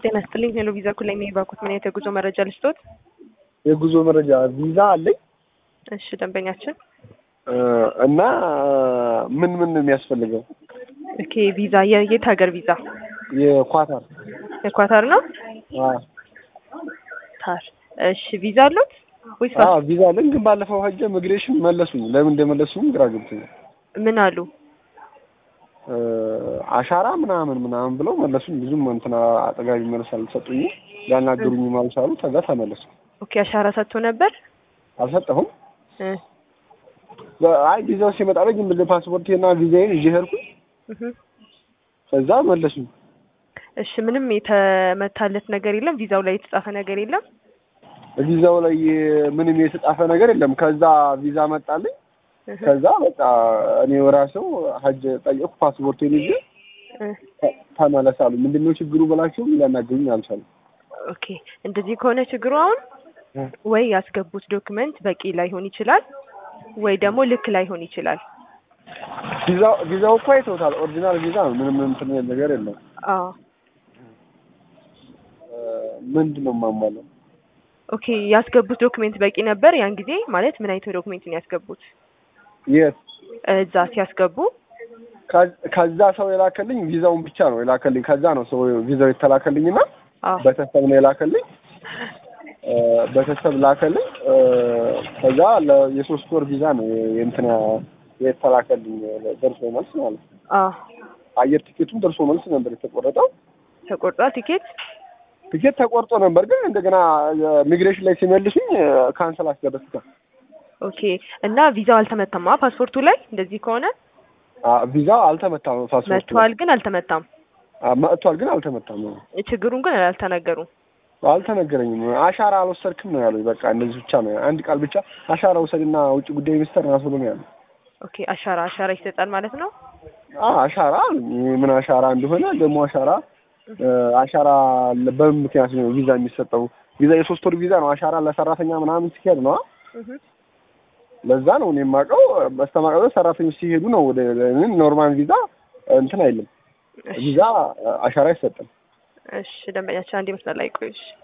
ጤና ይስጥልኝ። ሄሎ ቪዛ ኩል ላይ ባኩት ምን አይነት የጉዞ መረጃ ልስጦት? የጉዞ መረጃ ቪዛ አለኝ እሺ ደንበኛችን እና ምን ምን ነው የሚያስፈልገው? ኦኬ ቪዛ የየት ሀገር ቪዛ? የኳታር የኳታር ነው? አዎ ታር እሺ ቪዛ አሉት ወይስ አዎ ቪዛ አለኝ፣ ግን ባለፈው ሀጀ ኢሚግሬሽን መለሱኝ። ለምን እንደመለሱኝ ግራ ገብቶኛል። ምን አሉ? አሻራ ምናምን ምናምን ብለው መለሱኝ። ብዙም እንትና አጠጋቢ መልስ አልሰጡኝም፣ ሊያናገሩኝም አልቻሉ። ከዛ ተመለሱ። ኦኬ አሻራ ሰጥቶ ነበር? አልሰጠሁም። እ አይ ቪዛው ሲመጣልኝ ዝም ብዬ ፓስፖርቴና ቪዛዬን ይዤ ሄድኩኝ። እህ ከዛ መለሱኝ። እሺ ምንም የተመታለት ነገር የለም? ቪዛው ላይ የተጻፈ ነገር የለም? ቪዛው ላይ ምንም የተጻፈ ነገር የለም። ከዛ ቪዛ መጣልኝ። እህ ከዛ በቃ እኔ ራሴው ሀጅ ጠየቅኩ፣ ፓስፖርቴን ይዤ እ ተመለስ አሉ። ምንድነው ችግሩ ብላቸው ሊያናገሩኝ አልቻሉም። ኦኬ እንደዚህ ከሆነ ችግሩ አሁን ወይ ያስገቡት ዶክመንት በቂ ላይሆን ይችላል፣ ወይ ደግሞ ልክ ላይሆን ይችላል። ቪዛው ቪዛው እኮ አይተውታል። ኦሪጂናል ቪዛ ነው። ምንም እንትን ነገር የለም። አዎ ምንድን ነው የማሟለው? ኦኬ ያስገቡት ዶክሜንት በቂ ነበር ያን ጊዜ ማለት ምን አይነት ዶክሜንት ነው ያስገቡት? የት እዛ ሲያስገቡ ከ- ከዛ ሰው የላከልኝ ቪዛውን ብቻ ነው የላከልኝ። ከዛ ነው ሰው ቪዛው የተላከልኝና አዎ ቤተሰብ ነው የላከልኝ። እ ቤተሰብ ላከልኝ። እ ከዛ ለ- የሶስት ወር ቪዛ ነው የእንትና የተላከልኝ ደርሶ መልስ ማለት ነው። አዎ አየር ቲኬቱም ደርሶ መልስ ነበር የተቆረጠው። ተቆርጧል ቲኬት። ቲኬት ተቆርጦ ነበር፣ ግን እንደገና ሚግሬሽን ላይ ሲመልሱኝ ካንሰል አስደረስኩት። ኦኬ እና ቪዛው አልተመታማ ፓስፖርቱ ላይ እንደዚህ ከሆነ አ ቪዛ አልተመታም። ፓስፖርት መጥቷል ግን አልተመታም። መጥቷል፣ ግን አልተመታም። ችግሩን ግን አልተናገሩም። አልተነገረኝም። አሻራ አልወሰድክም ነው ያሉኝ። በቃ እንደዚህ ብቻ ነው አንድ ቃል ብቻ አሻራ ውሰድና ውጭ ጉዳይ ሚኒስተር ራሱ ብሎ ነው ያሉኝ። ኦኬ አሻራ አሻራ ይሰጣል ማለት ነው። አ አሻራ አሉኝ። ምን አሻራ እንደሆነ ደግሞ አሻራ እ አሻራ በምን ምክንያት ነው ቪዛ የሚሰጠው? ቪዛ የሶስት ወር ቪዛ ነው። አሻራ ለሰራተኛ ምናምን ሲሄድ ነው። እህ ለዛ ነው እኔ የማውቀው። በስተማቀው ሰራተኞች ሲሄዱ ነው ወደ ኖርማል ቪዛ እንትን አይልም። እሺ ቪዛ አሻራ አይሰጥም። እሺ ደንበኛችን አንድ መስመር ላይ ቆይ። እሺ